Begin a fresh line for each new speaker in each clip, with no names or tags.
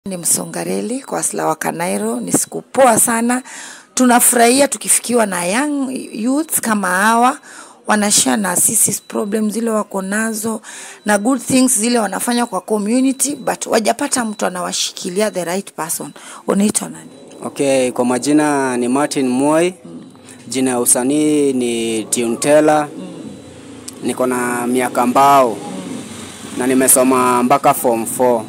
Ni Msongareli kwa Asla wa Kanairo. Ni siku poa sana, tunafurahia tukifikiwa na young youths kama hawa wanashare na sisi problem zile wako nazo na good things zile wanafanya kwa community, but wajapata mtu anawashikilia the right person. Unaitwa nani?
Okay, kwa majina ni Martin Moi. Jina ya usanii ni Tiuntela. Niko na miaka mbao na nimesoma mpaka form 4.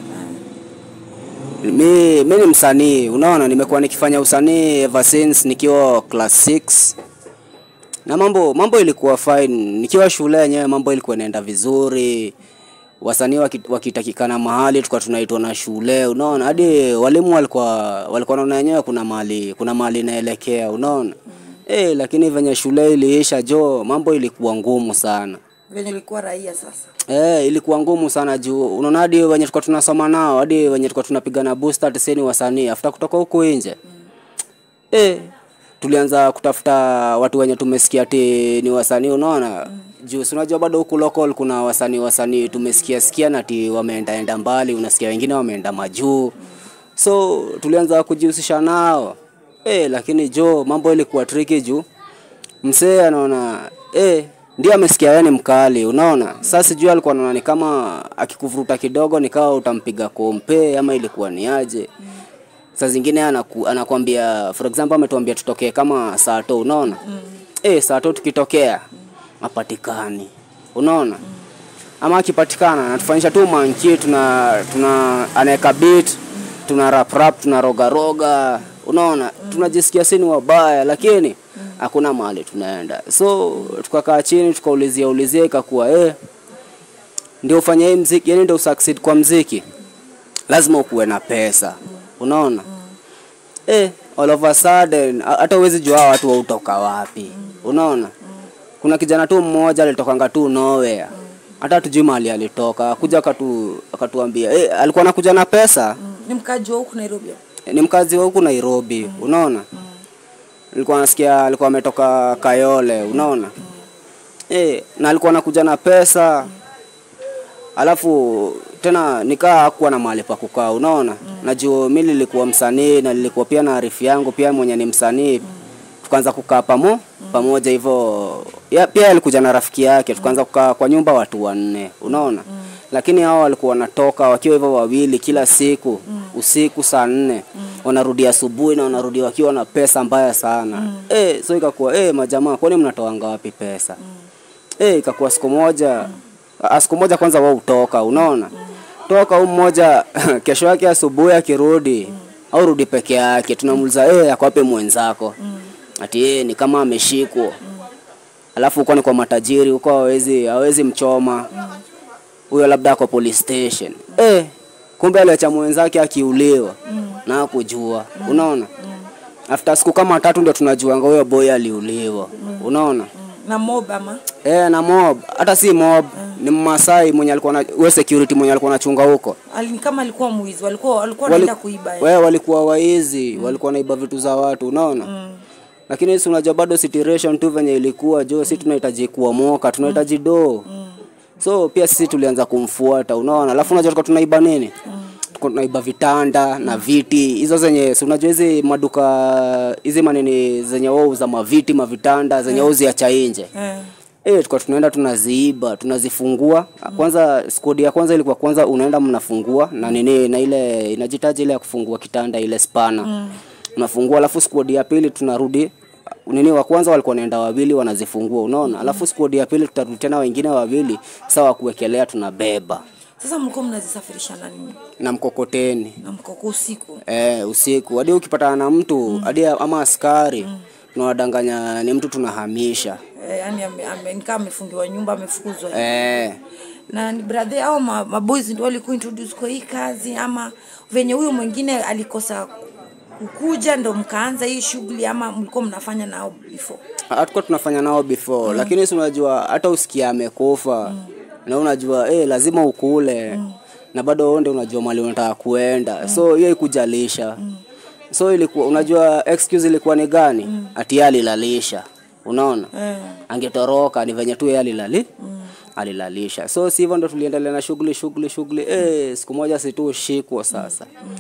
Mi, mi ni msanii, unaona, nimekuwa nikifanya usanii ever since nikiwa class 6 na mambo mambo ilikuwa fine. Nikiwa shule yenyewe mambo ilikuwa inaenda vizuri, wasanii waki- wakitakikana mahali tulikuwa tunaitwa na shule, unaona, hadi walimu walikuwa walikuwa naona yenyewe kuna mahali kuna mahali inaelekea, unaona eh, lakini venye shule iliisha jo, mambo ilikuwa ngumu sana.
Venye ulikuwa raia sasa.
Eh, ilikuwa ngumu sana juu unaona hadi wenye tulikuwa tunasoma nao hadi wenye tulikuwa tunapigana booster tisini wasanii after kutoka huko nje eh, tulianza kutafuta watu wenye tumesikia ati ni wasanii unaona juu si unajua bado huku local kuna wasanii wasanii tumesikia sikia na ati wameenda enda mbali unasikia wengine wameenda majuu so tulianza kujihusisha nao eh, lakini jo mambo ilikuwa tricky juu msee anaona eh, ndio amesikia wewe ni mkali, unaona. Sasa sijui alikuwa anaona ni kama akikuvuruta kidogo nikawa utampiga kompe ama ilikuwa ni aje. Saa zingine anaku, anakwambia for example ametuambia tutokee kama saa to, unaona mm. Eh, saa to tukitokea apatikani, unaona ama akipatikana anatufanyisha tu manki, tuna tuna anaweka beat tuna rap rap tuna roga roga, unaona tunajisikia sini wabaya, lakini hakuna mahali tunaenda. So tukakaa chini tukaulizia ulizia, ikakuwa eh, ndio ufanye hii mziki, yani ndio usucceed kwa mziki lazima ukuwe na pesa, unaona eh, all of a sudden ha- hata uwezi jua hawa watu wautoka wapi, unaona kuna kijana tu mmoja alitokanga tu nowhere hata tujui mahali alitoka, akuja akatu akatuambia eh, alikuwa anakuja na pesa
Ni mkaji wa huku Nairobi.
ni mkazi wa huku Nairobi, unaona. Nilikuwa nasikia alikuwa ametoka Kayole, unaona. Eh, na alikuwa anakuja na pesa. Alafu tena nikaa hakuwa na mahali pa kukaa, unaona. Najua mimi nilikuwa msanii na nilikuwa pia na arifu yangu pia mwenye ni msanii. Tukaanza kukaa pamo pamoja hivyo. Ya, pia alikuja na rafiki yake, tukaanza kukaa kwa nyumba watu wanne, unaona. Lakini hao walikuwa wanatoka wakiwa hivyo wawili kila siku usiku saa nne wanarudi asubuhi na wanarudi wakiwa na pesa mbaya sana eh, so ikakuwa eh, majamaa, kwani mnatoanga wapi pesa eh, ikakuwa siku moja ah, siku moja kwanza wao utoka, unaona toka huu mmoja kesho yake asubuhi akirudi au rudi peke yake, tunamuuliza eh, ako wapi mwenzako? Ati eh, ni kama ameshikwa. Alafu huko ni kwa matajiri huko, hawezi hawezi mchoma huyo, labda ako police station eh, kumbe aliacha mwenzake akiuliwa na hakujua, unaona. After siku kama tatu ndio tunajuanga huyo boy aliuliwa, unaona.
Na mob ama?
Eh, na mob hata si mob ni Mmasai mwenye alikuwa na we security mwenye alikuwa anachunga huko.
Ali, ni kama alikuwa mwizi, walikuwa walikuwa
Wali-
wanaenda kuiba. eh.
We walikuwa waizi, walikuwa naiba vitu za watu, unaona? Lakini si unajua bado situation tu venye ilikuwa jo, si tunahitaji kuomoka, tunahitaji doo. So pia sisi tulianza kumfuata, unaona? Alafu unajua tulikuwa tunaiba nini? Tulikuwa tunaiba vitanda na viti hizo zenye si unajua hizi maduka hizi manini zenye wao za maviti mavitanda zenye wao ziacha nje
Eh.
Eh, tulikuwa tunaenda tunaziiba, tunazifungua. Kwanza skodi ya kwanza ilikuwa kwanza unaenda mnafungua na nini na ile inajitaji ile ya kufungua kitanda ile spana. Unafungua alafu skodi ya pili tunarudi nini wa kwanza walikuwa wanaenda wawili wanazifungua unaona. Alafu skodi ya pili tutarudi tena wengine wawili sawa kuwekelea tunabeba
Sasa mlikuwa mnazisafirisha na nini?
na mkokoteni.
Na mkoko usiku.
Eh, usiku hadi ukipatana na mtu hadi ama askari tunawadanganya ni mtu tunahamisha.
Eh, yani ame, ame, nikaa amefungiwa nyumba amefukuzwa.
Eh,
na ni brother au ma, maboys ndio walikuwa introduce kwa hii kazi ama venye huyo mwingine alikosa kukuja ndo mkaanza hii shughuli ama mlikuwa mnafanya nao before
hatukuwa tunafanya nao before lakini si unajua hata usikia amekufa na unajua eh, lazima ukule na bado wewe ndio unajua mali unataka kuenda so hiyo ikujalisha so ilikuwa unajua excuse ilikuwa ni gani ati yeye alilalisha unaona angetoroka ni venye tu yeye alilali alilalisha so si hivyo ndo tuliendelea na shughuli shughuli shughuli eh, siku moja si tu shikwa sasa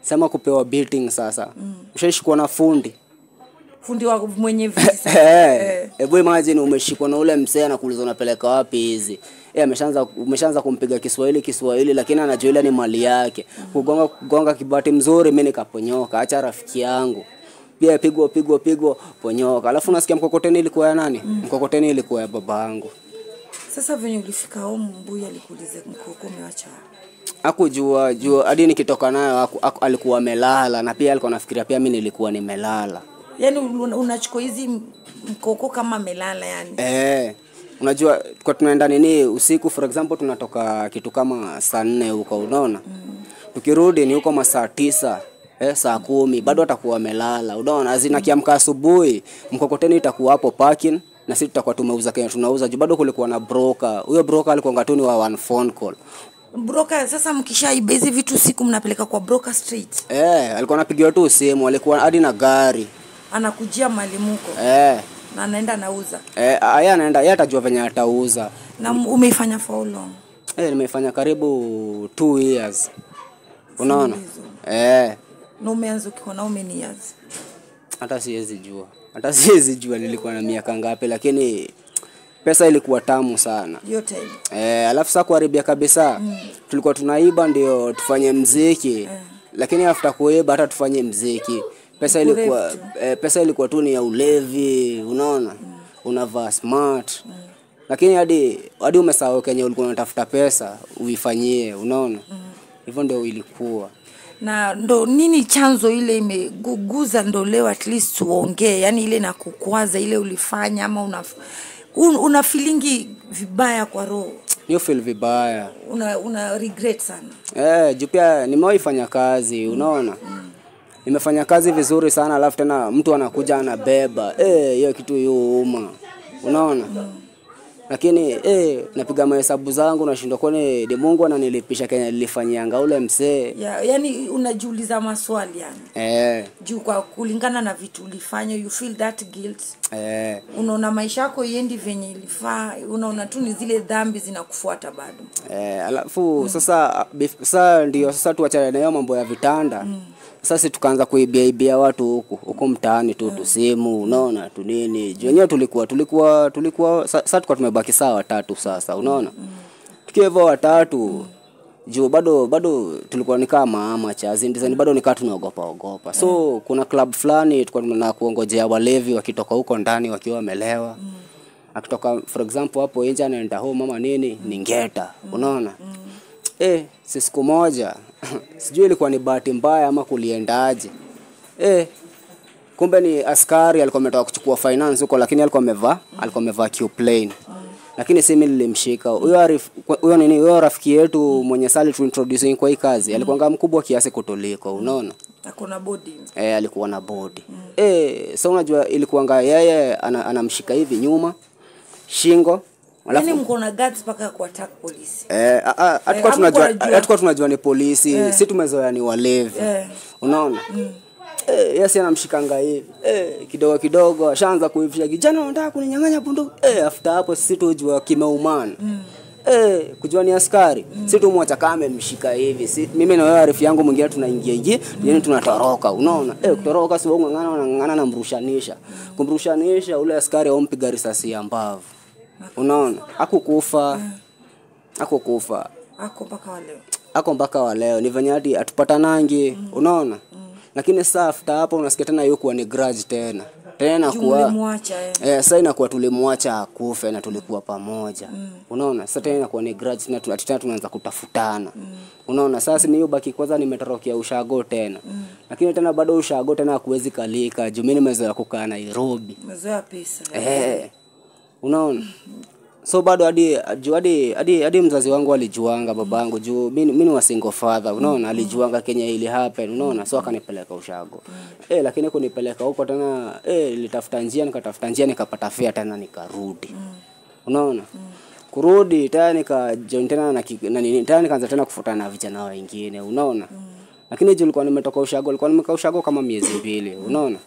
sema kupewa beating sasa ushaishikwa na fundi
fundi wa mwenye viti sasa.
Eh, hebu imagine umeshikwa na ule msee anakuuliza unapeleka wapi hizi eh ameshaanza umeshaanza kumpiga Kiswahili Kiswahili lakini anajua ile ni mali yake kugonga kugonga kibati mzuri mimi nikaponyoka acha rafiki yangu pia pigwa pigwa pigwa ponyoka alafu nasikia mkokoteni ilikuwa ya nani mkokoteni ilikuwa ya babangu
Sasa venye ulifika home Mbuya alikuuliza mkoko umewacha wapi?
akujua jua hadi nikitoka nayo aku- aku- alikuwa amelala na pia alikuwa nafikiria pia mimi nilikuwa nimelala
Yaani una- unachukua hizi m- mkoko kama amelala yani.
Eh, unajua kwa tunaenda nini usiku for example tunatoka kitu kama saa nne huko unaona tukirudi ni huko masaa tisa eh, saa kumi bado atakuwa amelala unaona azina kiamka asubuhi mkokoteni itakuwa hapo parking na sisi tutakuwa tumeuza kenye tunauza juu bado kulikuwa na broker huyo broker alikuwa ngatuni wa one phone call
Broker sasa mkishaiba hizi vitu siku mnapeleka kwa broker street.
eh, alikuwa anapigiwa tu simu alikuwa hadi na gari
Anakujia mali muko
eh,
na anaenda anauza.
eh, yeye anaenda yeye atajua venye atauza
Na m- umeifanya for how long?
eh, nimefanya karibu two years unaona eh,
Na umeanza ukiwa na how many years?
hata siwezi jua hata siwezi jua nilikuwa na miaka ngapi lakini pesa ilikuwa tamu sana
Hiyo time.
eh, alafu saa kuharibia kabisa mm. tulikuwa tunaiba ndio tufanye mziki lakini after kuiba hata tufanye mziki pesa ilikuwa eh, pesa ilikuwa tu ni ya ulevi unaona unavaa smart lakini hadi hadi umesahau kenye ulikuwa unatafuta pesa uifanyie unaona hivyo ndio ilikuwa
na ndo nini chanzo ile imeguguza ndo leo at least uongee yani ile na kukwaza ile ulifanya ama una, un, una feelingi vibaya kwa roho
niyo feel vibaya
una, una regret sana
Eh, juu pia nimewahi fanya kazi, unaona? Nimefanya kazi vizuri sana alafu tena mtu anakuja anabeba. Eh, hiyo kitu yuuma. Unaona? Lakini eh, napiga mahesabu zangu nashindwa kwani ni Mungu ananilipisha Kenya nilifanyianga ule msee.
ya, yani unajiuliza maswali yani
Eh,
juu kwa kulingana na vitu ulifanya you feel that guilt
eh,
unaona maisha yako iendi venye ilifaa unaona tu ni zile dhambi zinakufuata bado
eh, alafu sasa bif- sasa ndio sasa tuachane na hiyo mambo ya vitanda. Sasa si tukaanza kuibia ibia watu huku huku mtaani tu tusimu, unaona tu nini. Juu wenyewe tulikuwa tulikuwa tulikuwa sa- sasa tulikuwa tumebaki saa watatu sasa, unaona. Tukiwa hivyo watatu juu bado bado tulikuwa nikaa maama chazi ndizani bado nikaa tunaogopa ogopa so kuna club fulani tulikuwa tuna kuongojea walevi wakitoka huko ndani wakiwa wamelewa akitoka for example hapo nje anaenda home mama nini ni ngeta unaona eh si siku moja sijui ilikuwa ni bahati mbaya ama kuliendaje eh kumbe ni askari alikuwa ametoka kuchukua finance huko lakini alikuwa amevaa alikuwa amevaa Q-plane lakini si mimi nilimshika huyo arif- huyo nini huyo rafiki yetu mwenye sali tu introducing kwa hii kazi alikuwa mkubwa kiasi kutuliko unaona
akona body
eh, alikuwa na bodi mm. eh, so unajua ilikuwanga yeye ana, anamshika hivi nyuma shingo alafu
yani mko na guts mpaka kuattack polisi
eh, a- a- hatukuwa
hapo
tunajua
unajua.
hatukuwa tunajua ni polisi si tumezoea ni walevi
Eh.
unaona Eh, yesi anamshikanga hivi eh, kidogo kidogo ashaanza kuivisha kijana unataka kuninyang'anya bunduki eh, after hapo sisi tujua kimeumana Eh, kujua ni askari mm. si tumwacha kama amemshika hivi si, mimi na wewe arifu yangu mwingine tunaingia ingia yani tunatoroka unaona eh, kutoroka si wewe ng'ang'ana unang'ang'ana namrushanisha kumrushanisha ule askari aumpiga risasi ya mbavu unaona akukufa akukufa
ako mpaka waleo
ako mpaka wa leo ni venye hadi atupatanangi mm. unaona mm. lakini saa after hapo unasikia tena hiyo kuwa ni grudge tena tena
juu
kuwa
mlimwacha eh.
Eh, sasa inakuwa tulimwacha akufe na tulikuwa pamoja mm. unaona sasa tena inakuwa ni grudge tena tu- ati tena tunaanza kutafutana mm. unaona sasa mimi baki kwanza nimetorokea ushago tena mm. lakini tena bado ushago tena hakuwezi kalika juu mimi nimezoea kukaa Nairobi
mezoea pesa
eh unaona so bado hadi juu hadi hadi hadi mzazi wangu alijuanga babangu juu mimi mimi ni wa single father unaona alijuanga Kenya ili happen unaona so akanipeleka ushago eh lakini kunipeleka huko tena eh nilitafuta njia nikatafuta njia nikapata fare tena nikarudi unaona kurudi tena nika join tena na, ki- na nini tena nikaanza tena kufuatana na vijana wengine unaona lakini juu nilikuwa nimetoka ushago nilikuwa nimekaa ushago kama miezi mbili unaona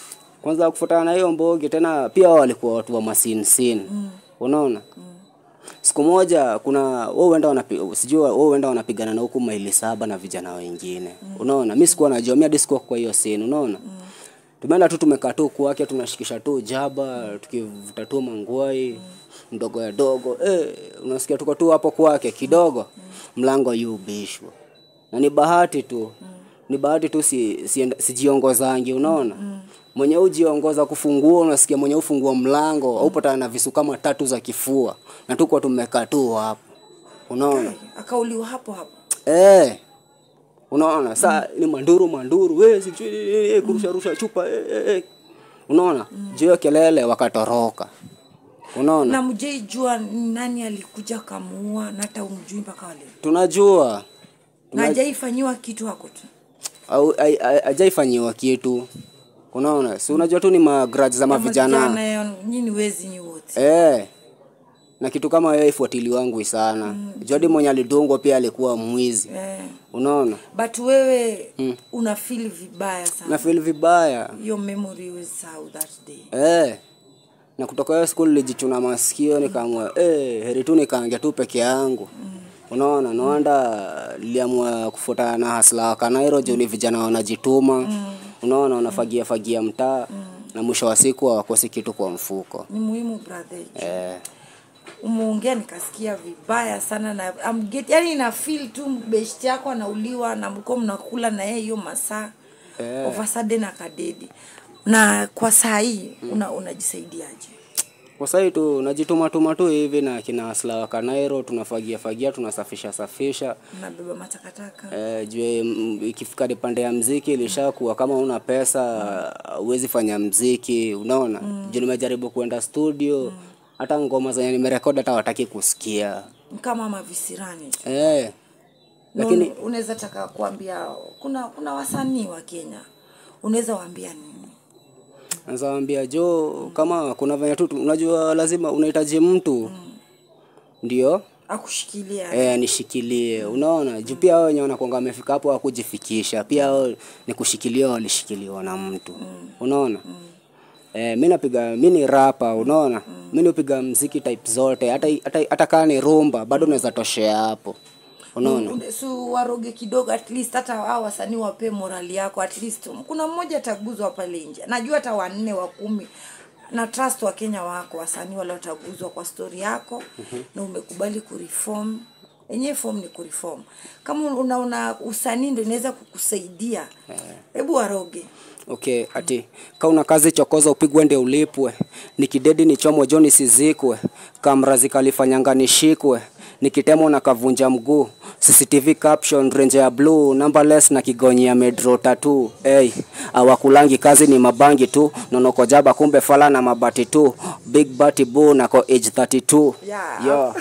kwanza kufuatana na hiyo mbogi tena pia wao walikuwa watu wa masin sin unaona siku moja kuna wao huenda wanapi, sijui wao huenda wanapigana na huku maili saba na vijana wengine unaona mi sikuwa najua mi hadi sikuwa kwa hiyo scene unaona tumeenda tu tumekaa tu kwake tunashikisha tu jaba tukivuta tu mangwai mdogo ya dogo eh, unasikia tuko tu hapo kwake kidogo mlango yubishwa na ni bahati tu ni bahati tu si, si, sijiongozangi unaona mwenye ujiongoza kufungua unasikia mwenye ufungua mlango aupatana na visu kama tatu za kifua na tuko tumekaa tu hapo unaona
akauliwa hapo hapo
Eh. Unaona? Saa ni manduru manduru, we sijui eh, eh, kurusha rusha chupa eh, eh, eh. Unaona? Juu ya kelele wakatoroka. Unaona?
na mjei jua nani alikuja kamuua na hata umjui mpaka wale
Tunajua
na hajaifanyiwa kitu hako tu
au ai- ai- hajaifanyiwa kitu. Unaona? Si unajua tu ni magrudge za mavijana.
Vijana, nyinyi wezi nyi wote
Eh. Na kitu kama hiyo ifuatili wangu sana. Mm. Jodi mwenye alidungwa pia alikuwa mwizi.
eh.
Unaona?
but wewe una feel vibaya sana
Na feel vibaya.
your memory was how that day
Eh. Na kutoka hiyo siku nilijichuna masikio nikaamua eh, heri tu nikaangia tu peke yangu. Unaona, naanda niliamua kufuatana na hasla wa Kanairo juu ni vijana wanajituma. Unaona, wanafagia fagia mtaa na mwisho wa siku hawakosi kitu kwa mfuko.
ni muhimu brother
Eh,
umeongea nikasikia vibaya sana na I'm get, yani na feel tu best yako anauliwa na mlikuwa mnakula na yeye hiyo masaa
Eh.
of a sudden akadedi na kwa saa hii una, unajisaidiaje
kwa sasa tu najituma tuma tu hivi na kina hasla wa Kanairo tunafagia fagia tunasafisha safisha.
unabeba matakataka
Eh, jue mm, ikifika ni pande ya mziki ilishakuwa kama una pesa huwezi fanya mziki unaona mm. juu nimejaribu kuenda studio hata ngoma zenye nimerekodi hata wataki kusikia
kama mavisirani
eh,
lakini
lakini
unaweza taka kuambia kuna kuna wasanii wa Kenya unaweza waambia nini
nazawambia jo kama kuna venye tu tu- unajua lazima unahitaji mtu ndio
akushikilia
eh, nishikilie unaona juu pia wao wenye wanakwanga wamefika hapo hawakujifikisha pia wao ni kushikilia walishikiliwa na mtu unaona Eh, mi napiga mi ni rapa unaona mi nipiga mziki type zote hata hata, hata kaa ni rumba bado naweza toshea hapo unaona
Une- su waroge kidogo at least hata hao wasanii wape morali yako at least kuna mmoja ataguzwa pale nje najua hata wanne wa kumi na trust wa Kenya wako wasanii wale wataguzwa kwa story yako na umekubali kureform enyewe form ni kureform kama unaona usanii ndio inaweza kukusaidia hebu waroge
okay ati ka una kazi chokoza upigwe ndio ulipwe nikidedi nichomwe jo nisizikwe kamrazi kalifanyanga nishikwe nikitemo na kavunja mguu cctv caption range ya blue numberless na kigonyi ya medro tatu hey, awakulangi kazi ni mabangi tu nonokojaba kumbe fala na mabati tu big bati boo nako age 32
Yeah.
Yo.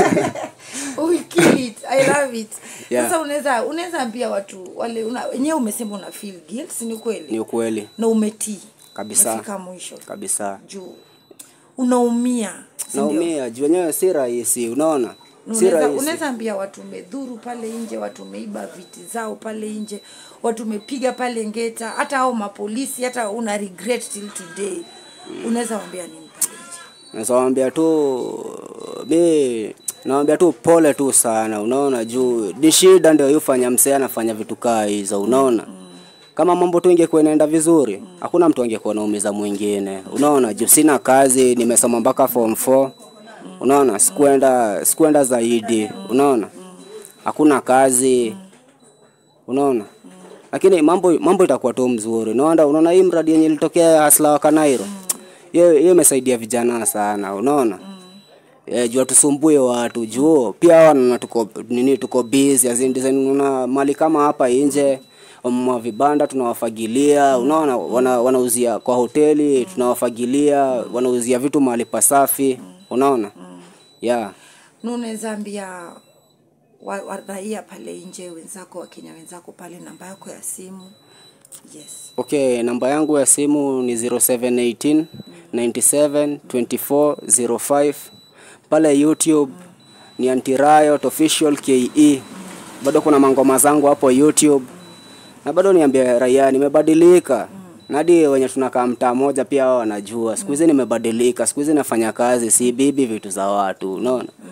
we kill it i love it
Yeah.
sasa unaweza unaweza ambia watu wale una- wenyewe umesema una feel guilt si ni kweli
ni ukweli
na umetii
Kabisa.
umefika mwisho
kabisa
juu unaumia si ndio?
naumia juu wenyewe si rahisi unaona si
Unaweza-
rahisi
unaweza ambia watu umedhuru pale nje watu umeiba viti zao pale nje watu umepiga pale ngeta hata au mapolisi hata una regret till today unaweza wambia nini pale nje
nawambia tu mi nawambia tu pole tu sana unaona juu ni shida ndio yufanya msee anafanya vitu kaa hizo unaona kama mambo tu ingekuwa inaenda vizuri hakuna mtu angekuwa naumiza mwingine unaona juu sina kazi nimesoma mpaka form 4 unaona sikuenda sikuenda zaidi unaona hakuna kazi unaona lakini mambo mambo itakuwa tu mzuri unaona unaona hii mradi yenye ilitokea hasla wa Kanairo hiyo hiyo imesaidia vijana sana unaona Eh, juu tusumbue watu juu pia wana tuko nini tuko busy as in design una mali kama hapa nje mwa vibanda tunawafagilia unaona wana, wanauzia kwa hoteli tunawafagilia wanauzia vitu mahali pasafi unaona yeah
na unaweza ambia wa- wa- raia pale nje wenzako wakenya wenzako pale namba yako ya simu yes
Okay, namba yangu ya simu ni 0718 97 24 05. Pale YouTube ni Antiriot Official KE. Bado kuna mangoma zangu hapo YouTube. Na bado niambia raia nimebadilika. Na hadi wenye tunakaa mtaa moja pia wao wanajua. Siku hizi nimebadilika, siku hizi nafanya kazi, si bibi vitu za watu, unaona?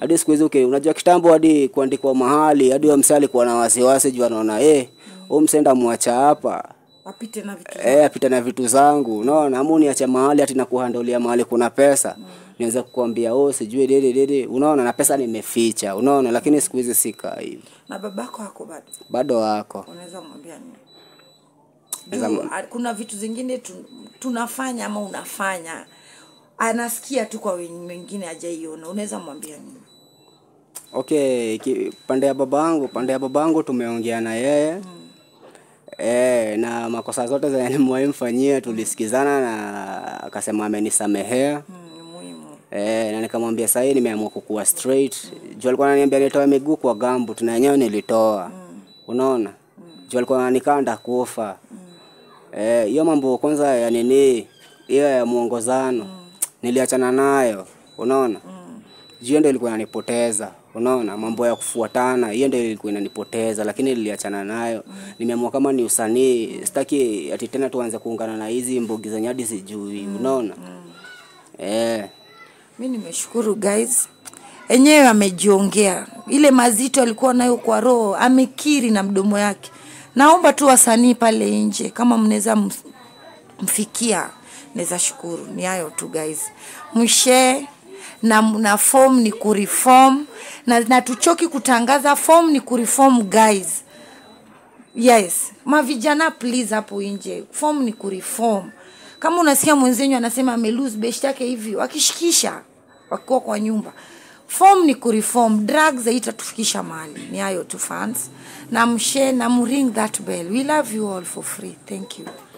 hadi siku hizi okay, unajua kitambo hadi kuandikwa mahali hadi wa msee alikuwa na wasiwasi juu anaona eh huyu msee ndamwacha hapa
wapite na vitu
eh apita na vitu zangu unaona ama uniache mahali ati nakuhandolia mahali kuna pesa niweze kukwambia oh sijui dede dede unaona na pesa nimeficha unaona lakini siku hizi sika hivi
na babako ako bado
bado wako
unaweza kumwambia nini
Naweza
Juu, a- kuna vitu zingine tu, tunafanya ama unafanya anasikia tu kwa wen- wengine ajaiona unaweza mwambia nini
okay ki, pande ya babangu pande ya babangu tumeongea na yeye mm. E, na makosa zote zenye nimewahi mfanyia tulisikizana na akasema amenisamehea
mm, ni muhimu
e, na nikamwambia sahii nimeamua kukuwa straight juu alikuwa ananiambia nitoe miguu kwa gambu tuna yenyewe nilitoa unaona juu alikuwa ananikanda kufa Eh, hiyo mambo kwanza ya nini hiyo ya mwongozano niliachana nayo unaona juu hiyo ndio ilikuwa inanipoteza unaona mambo ya kufuatana hiyo ndio ilikuwa inanipoteza lakini niliachana nayo nimeamua kama ni usanii sitaki ati tena tuanze kuungana na hizi mbogi zenye hadi sijui unaona eh
mi nimeshukuru guys enyewe amejiongea ile mazito alikuwa nayo kwa roho amekiri na mdomo yake naomba tu wasanii pale nje kama mnaweza ms- mfikia naweza shukuru ni hayo tu guys mshee na, na form ni kureform na, na tuchoki kutangaza form ni kureform guys yes mavijana please hapo nje form ni kureform kama unasikia mwenzenyu anasema amelose best yake hivi wakishikisha wakiwa kwa nyumba form ni kureform drugs haitatufikisha mahali ni hayo tu fans na mshare na mring that bell we love you all for free thank you